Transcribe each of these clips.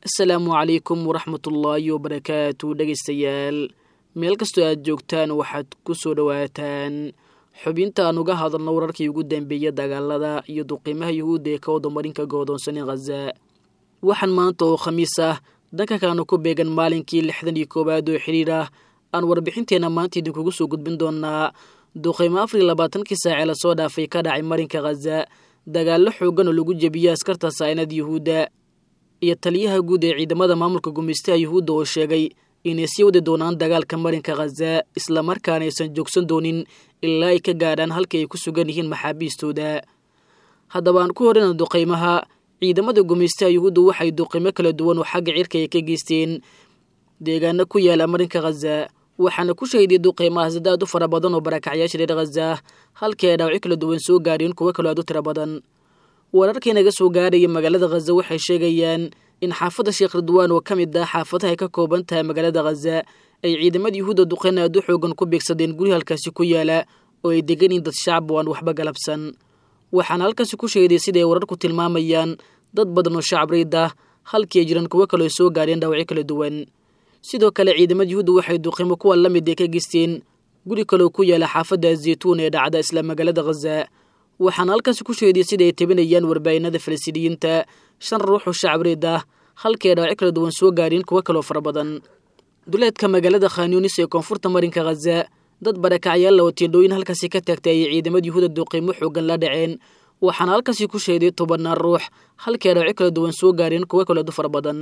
asalaamu calaykum waraxmatullaahi wabarakaatu dhegaystayaal meel kastoo aad joogtaan waxaad ku soo dhowaataan xubinta aan uga hadalno wararkii ugu dambeeya dagaalada iyo duqiimaha yuhuudda ee ka wadamarinka goodoonsanay khaza waxaan maanta oo khamiis ah danka kaanu ku beegan maalinkii lixdan iyo koowaad oo xidhiir ah aan warbixinteenna maanta idinkugu soo gudbin doonaa duqiimo afar iyo labaatankii saacee lasoo dhaafay ka dhacay marinka khaza dagaallo xoogan oo lagu jebiyey askarta saa'inada yuhuudda iyo taliyaha guud ee ciidamada maamulka gumaystaha yuhuudda oo sheegay inay sii wadi doonaan dagaalka marinka khaza islamarkaana aysan joogsan doonin ilaa ay ka gaadhaan halkii ay ku sugan yihiin maxaabiistooda haddaba aan ku horina duqaymaha ciidamada gumaystaha yuhuudda waxay duqaymo kala duwan oo xagga cirka ay ka geysteen deegaano ku yaala marinka khaza waxaana ku shahiday duqaymaha sida aad u fara badan oo barakacyaasha reer khaza halkii ay dhaawacyo kala duwan soo gaadheen kuwo kaloo aad u tiro badan wararkii naga soo gaaraya magaalada khaza waxay sheegayaan in xaafadda sheekh ridwaan oo ka mid ah xaafadaha ay ka kooban tahay magaalada khaza ay ciidamada yuhuudda duqayn aad u xoogan ku beegsadeen guri halkaasi ku yaala oo ay degan yihin dad shacab oo aan waxba galabsan waxaana halkaasi ku sheeday siday wararku tilmaamayaan dad badan oo shacab riid ah halkii ay jiraan kuwo kaloo soo gaadheen dhaawacyo kala duwan sidoo kale ciidamada yuhuudda waxay duqimo kuwa la mid ee ka geysteen guri kaloo ku yaala xaafadda zeytuun ee dhacda isla magaalada khaza waxaana halkaasi ku sheediyey sida ay tabinayaan warbaahinada falastiiniyiinta shan ruux oo shacab riid ah halkii ay dhaawacyo kala duwan soo gaadheen kuwo kaloo fara badan duleedka magaalada khanyunis ee koonfurta marinka khaza dad barakacyaalla oo tiendhooyin halkaasi ka taagtay ayay ciidamada yuhuuda duqiimo xoogan la dhaceen waxaana halkaasi ku sheeday tobannaan ruux halkii ay dhaawacyo kala duwan soo gaadheen kuwo kaloo du fara badan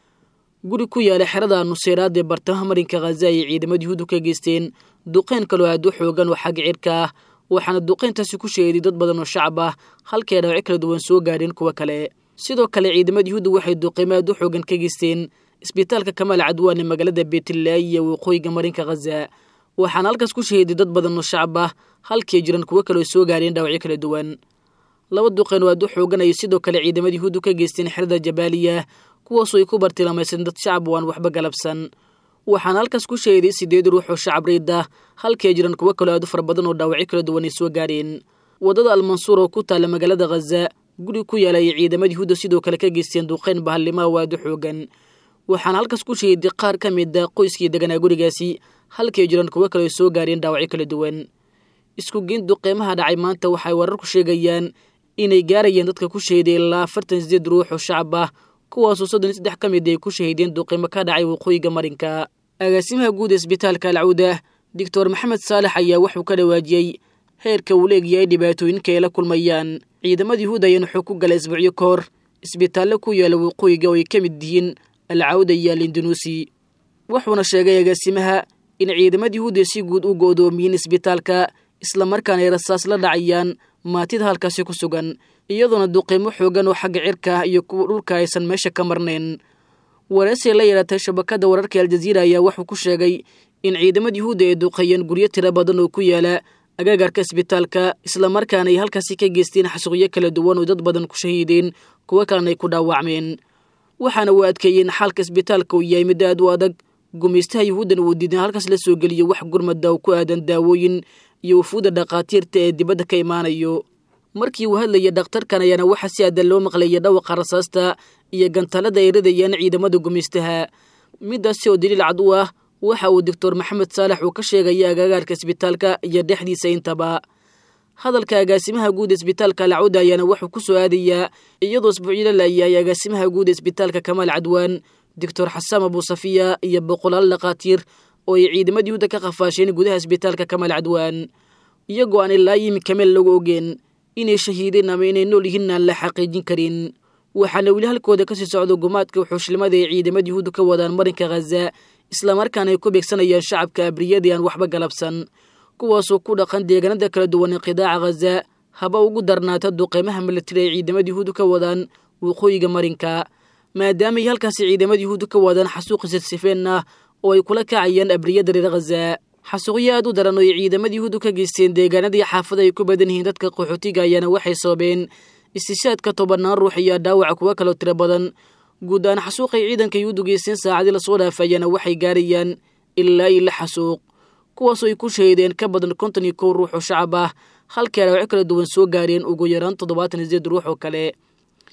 guri ku yaala xerada nuseyraad ee bartamaha marinka khaza ayay ciidamada yuhuuddu ka geysteen duqeyn kaloo aad u xoogan oo xagga cirka ah waxaana duqeyntaasi ku sheeday dad badan oo shacab ah halkii ay dhaawacyo kala duwan soo gaadheen kuwo kale sidoo kale ciidamada yuhuudda waxay duqiimo aad u xoogan ka geysteen isbitaalka kamaal cadwaan ee magaalada beetlaayi ee waqooyiga marinka khaza waxaana halkaas ku shahiday dad badan oo shacab ah halkii ay jiran kuwo kaloo soo gaadheen dhaawacyo kala duwan laba duqeen oo aad u xoogan ayay sidoo kale ciidamada yuhuuddu ka geysteen xerada jabaaliya kuwaasoo ay ku bartilmaamaysan dad shacab oo aan waxba galabsan waxaana halkaas ku sheeday sideed ruux oo shacab riid ah halkii ay jiran kuwo kaloo aad u fara badan oo dhaawacyo kala duwan ay soo gaadheen waddada almansuur oo ku taalla magaalada khaza guri ku yaala ayay ciidamada yuhuudda sidoo kale ka geysteen duqeyn bahalimaha oo aad u xoogan waxaana halkaas ku sheeday qaar ka mid a qoyskii deganaa gurigaasi halkii ay jiraan kuwo kaloo soo gaadheen dhaawacyo kala duwan isku geyn duqeymaha dhacay maanta waxay wararku sheegayaan inay gaarayeen dadka ku sheeday ilaa afartan sideed ruux oo shacab ah kuwaasoo soddon iyo saddex ka mid ay ku shahiideen duqeymo ka dhacay waqooyiga marinka agaasimaha guud ee isbitaalka alcawda doctor maxamed saalex ayaa wuxuu ka dhawaajiyey heerka uu leegyahay dhibaatooyinka ay la kulmayaan ciidamada yuhuuda ayaan wuxuu ku galay isbuucyo ka hor isbitaallo ku yaala waqooyiga oo ay ka mid yihiin alcawda iyo alindonuusi wuxuuna sheegay agaasimaha in ciidamada yuhuudda si guud u go'doomiyiin isbitaalka islamarkaana ay rasaas la dhacayaan maatida halkaasi ku sugan iyadoona duqeymo xoogan oo xagga cirka ah iyo kuwa dhulka aysan meesha ka marnayn waraysi la yeelatay shabakadda wararka aljaziira ayaa wuxuu ku sheegay in ciidamada yuhuudda ay duqeeyeen guryo tiro badan oo ku yaala agagaarka isbitaalka islamarkaana ay halkaasi ka geysteen xasuuqyo kala duwan oo dad badan ku shahiideen kuwo kalena ay ku dhaawacmeen waxaana uu adkeeyeen xaalka isbitaalka uu yahay mid aad u adag gumaystaha yuhuuddan uu diidan halkaas la soo geliyo wax gurmada oo ku aadan daawooyin iyo wafuudda dhakhaatiirta ee dibadda ka imaanayo markii uu hadlayay dhakhtarkan ayaana waxaa si aadan loo maqlayay dhawaqa rasaasta iyo gantaalada ay ridayaan ciidamada gumaystaha midaasi oo daliil cad u ah waxa uu doctor maxamed saalex uu ka sheegaya agagaarka isbitaalka iyo dhexdiisa intaba hadalka agaasimaha guud isbitaalka alcawda ayaana wuxuu ku soo aadayaa iyadoo isbuucyla laayahay agaasimaha guud isbitaalka kamaal cadwaan doctor xasaan abuusafiya iyo boqolaal dhakhaatiir oo ay ciidamada yuhuudda ka qafaasheen gudaha isbitaalka kamaal cadwaan iyagoo aan ilaa yimika meel lagu ogeen inay shahiideen ama inay nool yihiin aan la xaqiijin karin waxaana weli halkooda kasii socdo gumaadka wuxuushlimada ay ciidamada yuhuudda ka wadaan marinka khaza islamarkaana ay ku beegsanayaan shacabka abriyadii aan waxba galabsan kuwaasoo ku dhaqan deegaanada kala duwan ee qidaaca khaza haba ugu darnaata duqeymaha militari ay ciidamada yuhuudda ka wadaan waqooyiga marinka maadaama ay halkaasi ciidamada yuhuudda ka wadaan xasuuqi sirsifeen ah oo ay kula kacayaan abriyada reer khaza xasuuqyo aad u daran oo ay ciidamada yuhuuddu ka geysteen deegaanadii xaafada ay ku badan yihiin dadka qaxootiga ayaana waxay sababeen istishaadka tobannaan ruux iyo dhaawaca kuwo kaloo tiro badan guud ahaan xasuuqay ciidanka yuhuuddu geysteen saacadii lasoo dhaafayaana waxay gaarayaan ilaa iyo lix xasuuq kuwaasoo ay ku shahiideen ka badan konton iyo kow ruux oo shacab ah halkii ay dhaawacyo kala duwan soo gaareen ugu yaraan toddobaatan iyo sideed ruux oo kale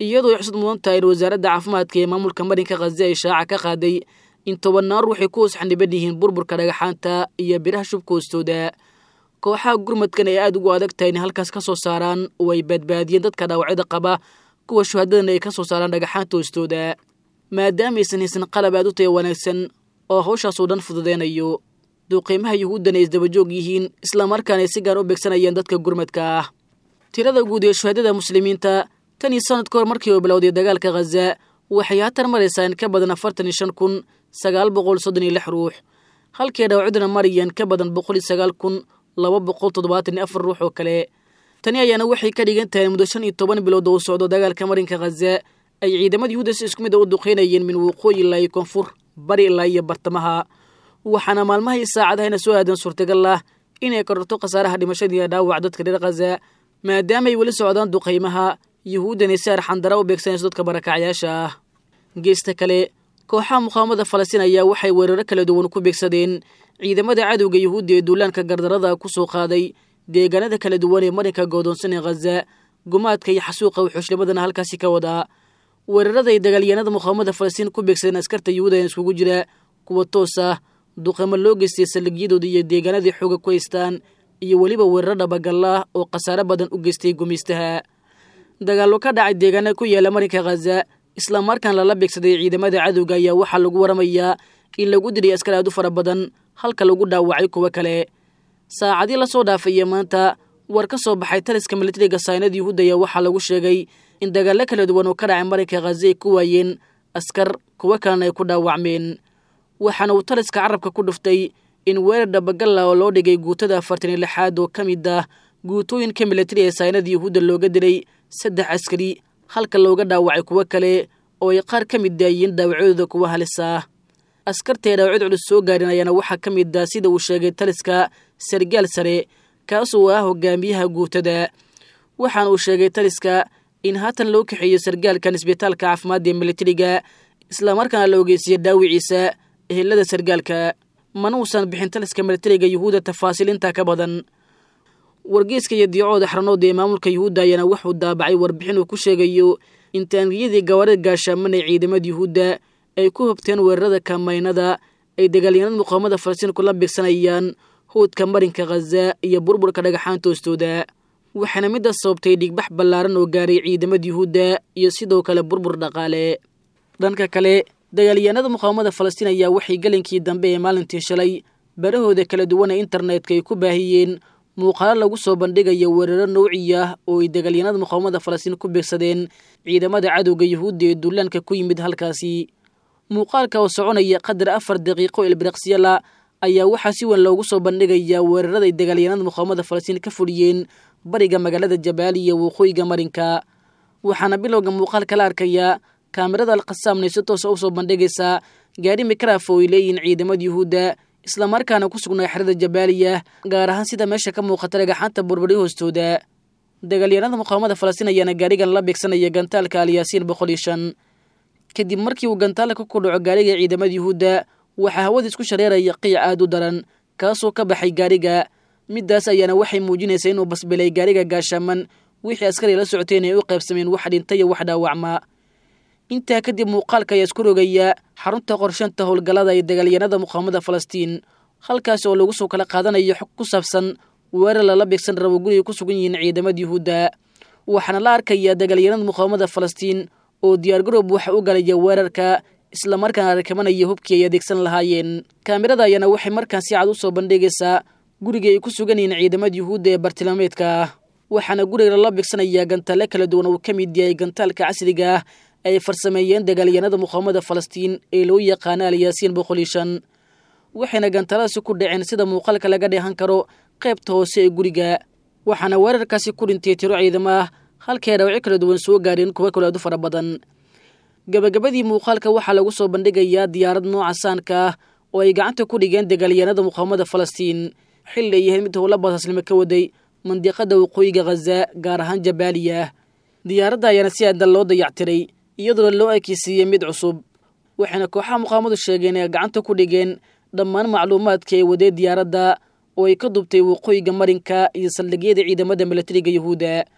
iyadoo xusad mudan tahay in wasaaradda caafimaadka ee maamulka marinka khaza ay shaaca ka qaaday in tobannaan ruux ay ku hoos xaniban yihiin burburka dhagaxaanta iyo biraha shubka hoostooda kooxaha gurmadkan ay aada ugu adag tahay in halkaas ka soo saaraan oo ay badbaadiyeen dadka dhaawacyada qaba kuwa shuhadadana ay ka soo saaraan dhagaxaanta hoostooda maadaama aysan haysan qalab aad u taya wanaagsan oo hawshaasoo dhan fududeynayo duuqiimaha yuhuuddan ay isdabajoog yihiin islamarkaana ay si gaar u beegsanayaan dadka gurmadka ah tirada guud ee shuhadada muslimiinta tan iyo sanad ka hor markii uu bilowday dagaalka khaza waxay haatan maraysaa in ka badan afartan iyo shan kun sagaal boqol soddon iyo lix ruux halkii dhaawacyaduna marayaan ka badan boqol iyo sagaal kun laba boqol toddobaatan iyo afar ruux oo kale tani ayaana waxay ka dhigan tahay muddo shan iyo toban bilood oo u socdo dagaalka marinka khaza ay ciidamada yuhuudda si isku mid a u duqeynayeen min waqooyi ilaa iyo koonfur bari ilaa iyo bartamaha waxaana maalmaha iyo saacadahayna soo aadan suurtagal ah inay kororto khasaaraha dhimashadii iyo dhaawac dadka reer khaza maadaama ay weli socdaan duqaymaha yuhuuddani si arxandara u beegsanayso dadka barakacyaasha ah geesta kale kooxaha muqaawamada falastiin ayaa waxay weeraro kala duwan ku beegsadeen ciidamada cadowga yuhuudda ee duulaanka gardarada ku soo qaaday deegaanada kala duwan ee marinka goodoonsan ee khaza gumaadka iyo xasuuqa wuxuushnimadana halkaasi ka wadaa weerarada ay dagaalyahanada muqaawamada falastiin ku beegsadeen askarta yuhuuda ee iskugu jira kuwa toos ah duqamo loo geystay saldhigyadooda iyo deegaanadii xooga ku haystaan iyo weliba weeraro dhabagalla oo khasaare badan u geystay gumaystaha dagaallo ka dhacay deegaana ku yaala marinka khaza islamarkaan lala beegsaday ciidamada cadowga ayaa waxaa lagu waramayaa in lagu diray askar aad u fara badan halka lagu dhaawacay kuwo kale saacadii lasoo dhaafaya maanta war ka soo baxay taliska militariga saynada yuhuudda ayaa waxaa lagu sheegay in dagaallo kala duwan oo ka dhacay marinka khaza ay ku waayeen askar kuwo kalena ay ku dhaawacmeen waxaana uu taliska carabka ku dhuftay in weerar dhabagalla oo loo dhigay guutada afartan iyo lixaad oo ka mid ah guutooyinka militari ee saynada yuhuudda looga dilay saddex askari halka looga dhaawacay kuwo kale oo ay qaar ka mid daayiin dhaawacyadooda kuwa halis ah askartaee dhaawacyd culus soo gaarin ayaana waxaa ka mid ah sida uu sheegay taliska sargaal sare kaasoo ah hogaamiyaha guutada waxaana uu sheegay taliska in haatan loo kaxeeyo sargaalkan isbitaalka caafimaadda ee militariga islamarkaana la ogeysiiya dhaawiciisa ehelada sargaalka mana uusan bixin taliska militariga yuhuudda tafaasiil intaa ka badan wargeyska iyo diicooda xaranood ee maamulka yuhuudda ayaana wuxuu daabacay warbixin uu ku sheegayo in taangiyadii gawaarida gaashaaman ee ciidamada yuhuudda ay ku hobteen weerarada kamaynada ay dagaalyanada muqaawamada falastiin kula beegsanayaan howdka marinka khaza iyo burburka dhagaxaanta hoostooda waxaana middaas sababtay dhigbax ballaaran oo gaaray ciidamada yuhuudda iyo sidoo kale burbur dhaqaale dhanka kale dagaalyahanada muqaawamada falastiin ayaa waxay gelinkii dambe ee maalintii shalay barahooda kala duwan ee internetka ay ku baahiyeen muuqaalo lagu soo bandhigayo weeraro nouci ah oo ay dagaalyanada muqaawamada falastiin ku beegsadeen ciidamada cadowga yuhuudda ee duulaanka ku yimid halkaasi muuqaalka oo soconaya qadar afar daqiiqo ilbiriqsyala ayaa waxaa si weyn loogu soo bandhigayaa weerarada ay dagaalyanada muqaawamada falastiin ka fuliyeen bariga magaalada jabaaliya waqooyiga marinka waxaana bilowga muuqaalka la arkayaa kaamirada alkhasaamnay si toosa u soo bandhigaysaa gaari mikraf oo ay leeyihiin ciidamada yuhuudda islamarkaana ku sugnaa xerada jabaaliya gaar ahaan sida meesha ka muuqata dhagaxaanta burburi hoostooda dagaalyanada muqaawamada falastiin ayaana gaarigan la beegsanaya gantaalka alyaasiin boqol iyo shan kadib markii uu gantaalka ku dhaco gaariga ciidamada yuhuudda waxaa hawada isku shareeraya qiic aad u daran kaasoo ka baxay gaariga middaas ayaana waxay muujinaysaa inuu basbilay gaariga gaashaaman wixii askari la socoteen ay u qaybsameen wax dhinta iyo wax dhaawacma intaa kadib muuqaalka ayaa isku rogaya xarunta qorshanta howlgallada ee dagaalyanada muqaawamada falastiin halkaas oo lagu soo kala qaadanayo xog ku saabsan weerar lala beegsan rabo guriga ku sugan yihiin ciidamada yuhuudda waxaana la arkayaa dagaalyanada muqaawamada falastiin oo diyaargaroob waxa u galaya weerarka islamarkaana rakabanaya hubkii ay adeegsan lahaayeen kaamirada ayaana waxay markaan si cad u soo bandhigaysaa guriga ay ku sugan yihiin ciidamada yuhuudda ee bartilmaameedka ah waxaana guriga lala beegsanayaa gantaale kala duwan uu ka mid yahay gantaalka casriga ah ay farsameeyeen dagaalyanada muqaawamada falastiin ee loo yaqaana alyaasiin boqol iyo shan waxayna gantaaladaasi ku dhaceen sida muuqaalka laga dheehan karo qaybta hoose ee guriga waxaana weerarkaasi ku dhintay tiro ciidamo ah halkay dhaawacyo kala duwan soo gaareen kuwa kale aad u fara badan gabagabadii muuqaalka waxaa lagu soo bandhigayaa diyaarad nooca saanka ah oo ay gacanta ku dhigeen dagaalyanada muqaawamada falastiin xilli ay yahayd mid howla baasaslimo ka waday mandiqada waqooyiga khaza gaar ahaan jabaaliya diyaaradda ayaana si aadan loo dayactiray iyadoona loo ekeysiiyey mid cusub waxayna kooxaha muqaawamadu sheegeen ee gacanta ku dhigeen dhammaan macluumaadka ee wadee diyaaradda oo ay ka dubtay waqooyiga marinka iyo saldhigyada ciidamada milatariga yuhuudda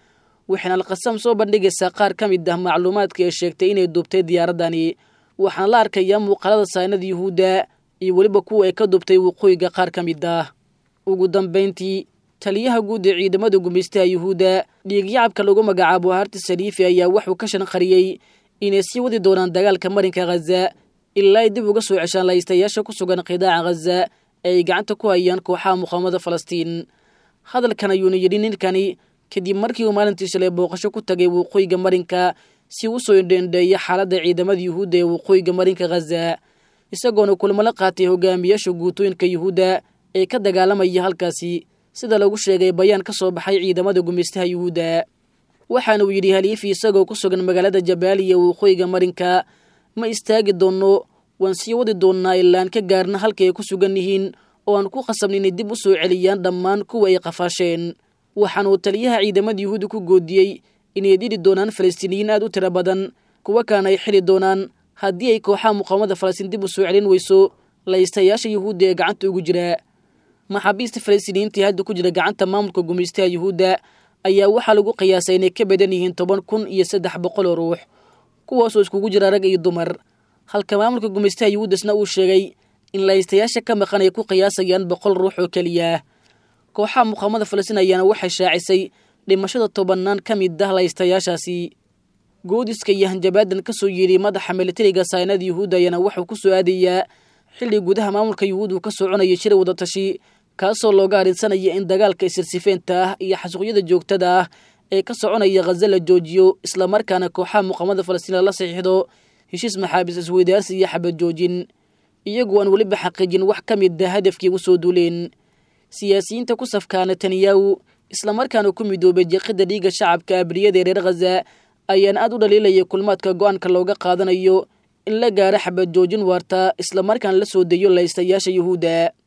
waxayna alqasam soo bandhigaysaa qaar ka mid ah macluumaadka ee sheegtay inay duubtay diyaaraddani waxaana la arkayaa muuqaalada saynada yuhuudda iyo weliba kuwa ay ka duubtay waqooyiga qaar ka mid ah ugu dambayntii taliyaha guud ee ciidamada gumaystaha yuhuudda dhiigyacabka lagu magacaabo harti saliifi ayaa wuxuu ka shanqariyey inay sii wadi doonaan dagaalka marinka khaza ilaa ay dib uga soo ceshaan laystayaasha ku sugan qidaaca khaza ee ay gacanta ku hayaan kooxaha muqaamada falastiin hadalkan ayuuna yidhi ninkani kadib markii uu maalintii shalay booqasho ku tagay waqooyiga marinka si u soo indheendheeya xaaladda ciidamada yuhuudda ee waqooyiga marinka khaza isagoona kulmo la qaatay hogaamiyaasha guutooyinka yuhuudda ee ka dagaalamaya halkaasi sida lagu sheegay bayaan ka soo baxay ciidamada gumaystaha yuhuudda waxaana uu yidhi haliifi isagoo ku sugan magaalada jabaaliya waqooyiga marinka ma istaagi doonno waan sii wadi doonnaa ilaan ka gaarna halka ay ku sugan yihiin oo aan ku qasabna inay dib u soo celiyaan dhammaan kuwa ay qafaasheen waxaanuu taliyaha ciidamada yuhuudda ku goodiyey inay dili doonaan falastiiniyiin aad u tiro badan kuwa kaana ay xili doonaan haddii ay kooxaha muqaamada falastiin dib u soo celin weyso laystayaasha yuhuudda ee gacanta ugu jira maxaabiista falastiiniyiintii hadda ku jira gacanta maamulka gumaystaha yuhuudda ayaa waxaa lagu qiyaasay inay ka badan yihiin toban kun iyo saddex boqol oo ruux kuwaasoo iskugu jira rag iyo dumar halka maamulka gumaystaha yuhuuddasna uu sheegay in laystayaasha ka maqan ay ku qiyaasayaan boqol ruux oo keliya kooxaha muqaamada falastiin ayaana waxay shaacisay dhimashada tobannaan ka mid ah laystayaashaasi goodiska iyo hanjabaadan ka soo yeedhay madaxa militariga saynada yuhuudda ayaana wuxuu ku soo aadayaa xilli gudaha maamulka yuhuud uu ka soconaya shir wadatashi kaasoo looga arinsanaya in dagaalka isirsifeynta ah iyo xasuuqyada joogtada ah ee ka soconaya khaza la joojiyo islamarkaana kooxaha muqaamada falastiin lala saxiixdo heshiis maxaabiis isweydaarsi iyo xabad joojin iyagu aan weliba xaqiijin wax ka mid a hadafkii u soo duuleen siyaasiyiinta ku safkaa netanyahu islamarkaana ku midoobay jeeqida dhiigga shacabka abriyada ee reer khaza ayaan aad u dhaliilaya kulmaadka go-aanka looga qaadanayo in la gaaro xabad joojin waarta islamarkaana la soo deeyo laystayaasha yuhuudda